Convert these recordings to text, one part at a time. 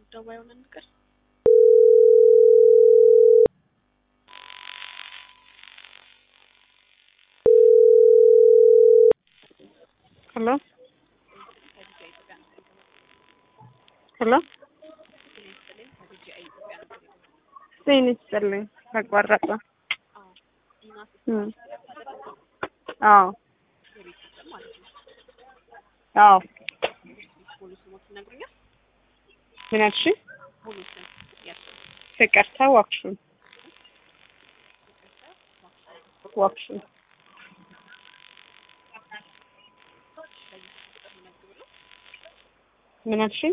ጉዳዩ ባይሆን እንቅር ሄሎ ሄሎ ጤና ይስጥልኝ። ተቋረጠ። እም አዎ አዎ ሙሉ ስሞት ይነግሩኛል? ምን አልሽኝ? ሙሉ ስም ያቸው ፍቅርተ ዋክሹም ዋክሹም ምን አልሽኝ?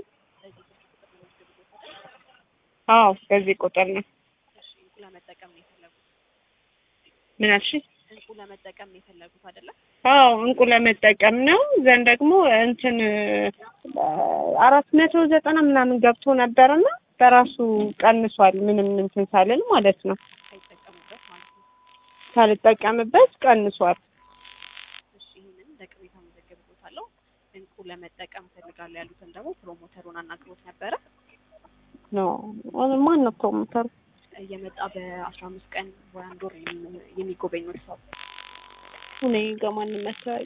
አዎ በዚህ ቁጥር ነው። እሺ እንቁ ለመጠቀም ነው የፈለጉት? ምን አልሽኝ? እንቁ ለመጠቀም ነው የፈለጉት አይደለ? አዎ እንቁ ለመጠቀም ነው። ዘንድ ደግሞ እንትን አራት መቶ ዘጠና ምናምን ገብቶ ነበርና በራሱ ቀንሷል። ምንም እንትን ሳልል ማለት ነው። ሳይጠቀሙበት ማለት ነው። ሳልጠቀምበት ቀንሷል። እሺ ይህንን ለቅሬታ መዘገብቦታለሁ። እንቁ ለመጠቀም ፈልጋለሁ ያሉትን ደግሞ ፕሮሞተሩን አናግሮት ነበረ። ኖ ማን ነው ፕሮሞተሩ? እየመጣ በአስራ አምስት ቀን ወይ አንድ ወር የሚ- የሚጎበኙት ሰው እኔ ጋር ማንም መታወቅ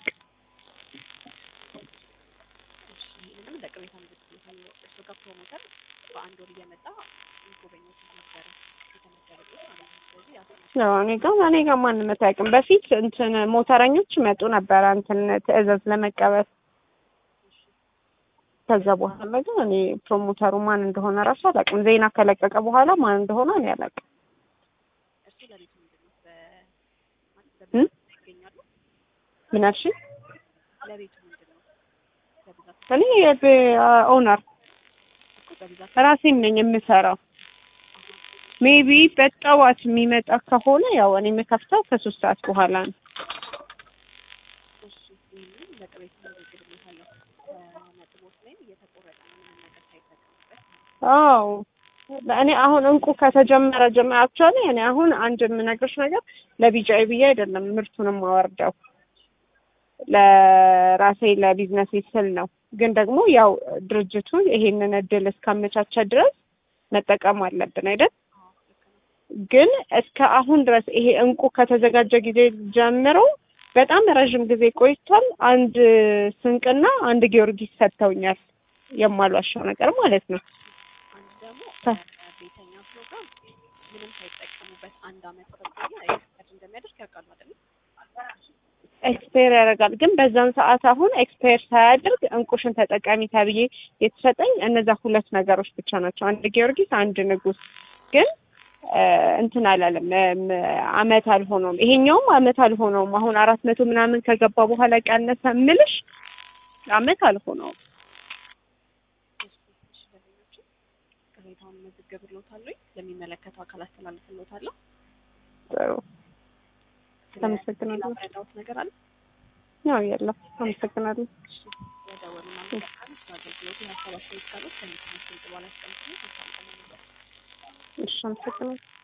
እሺ ይህንንም ለቅሬታ መዘገብቦታለሁ። እሱ ጋር ፕሮሞተር በአንድ ወር እየመጣ የሚጎበኙት ነበረ የተመደበበት ማለት ነው። ስለዚህ ያስነ ያው እኔ ጋር እኔ ጋር ማንም መታወቅም። በፊት እንትን ሞተረኞች ይመጡ ነበረ እንትን ትዕዛዝ ለመቀበል። ከዛ በኋላ ግን እኔ ፕሮሞተሩ ማን እንደሆነ ራሱ አላውቅም። ዜና ከለቀቀ በኋላ ማን እንደሆነ እኔ አላውቅም። እሱ ለቤቱ ምንድን ነው በ ማለት እም? በብዛት ይገኛሉ። ምን አልሽኝ? ለቤቱ ምንድን ነው በብዛት እኔ ኦነር እኮ በብዛት ራሴም ነኝ የምሰራው። ሜቢ በጠዋት የሚመጣ ከሆነ ያው እኔ የምከፍተው ከሶስት ሰዓት በኋላ ነው። እሺ ይህንን ለቅሬታ መዘግብለታለሁ። ነጥቦች ላይም እየተቆረጠ ነው ምንም ነገር ሳይጠቀሙበት ማለት ነው። አዎ እኔ አሁን እንቁ ከተጀመረ ጀምሮ አክቹዋሊ እኔ አሁን አንድ የምነግርሽ ነገር ለቢጫዬ ብዬ አይደለም ምርቱንም አወርደው ለራሴ ለቢዝነስ ስል ነው። ግን ደግሞ ያው ድርጅቱ ይሄንን እድል እስካመቻቸ ድረስ መጠቀም አለብን አይደል? አዎ ልክ ነው። ግን እስከ አሁን ድረስ ይሄ እንቁ ከተዘጋጀ ጊዜ ጀምሮ በጣም ረዥም ጊዜ ቆይቷል። አንድ ስንቅና አንድ ጊዮርጊስ ሰጥተውኛል። የማሏሻው ነገር ማለት ነው። አንድ ደግሞ ተ- ቤተኛ ፕሮግራም ምንም ሳይጠቀሙበት አንድ አመት ከቆየ ኤክስፐርት እንደሚያደርግ ያውቃሉ አይደል? ኤክስፓየር ያደርጋል። ግን በዛን ሰዓት አሁን ኤክስፓየር ሳያደርግ እንቁሽን ተጠቃሚ ተብዬ የተሰጠኝ እነዛ ሁለት ነገሮች ብቻ ናቸው። አንድ ጊዮርጊስ፣ አንድ ንጉስ። ግን እ እንትን አላለም እም፣ አመት አልሆነውም። ይሄኛውም አመት አልሆነውም። አሁን አራት መቶ ምናምን ከገባ በኋላ ቀነሰ ምልሽ አመት አልሆነውም። እሺ እሺ ደንበኞቹ ቅሬታውን መዘግብልዎታለሁ። ለሚመለከተው አካል አስተላልፍልዎታለሁ። ጥሩ ስለ አመሰግናለሁ። ሌላ መረዳዎት ነገር አለ? ያው የለም። አመሰግናለሁ። እሺ የደወሉ እናመሰግናለን። ስለ አገልግሎቱ የሀሳብ አስተያየት ካሉት ከሚሰሙት ድምጽ በኋላ ያስቀምጡ። መልካም ቀን ይሁንልዎት። እሺ አመሰግናለሁ።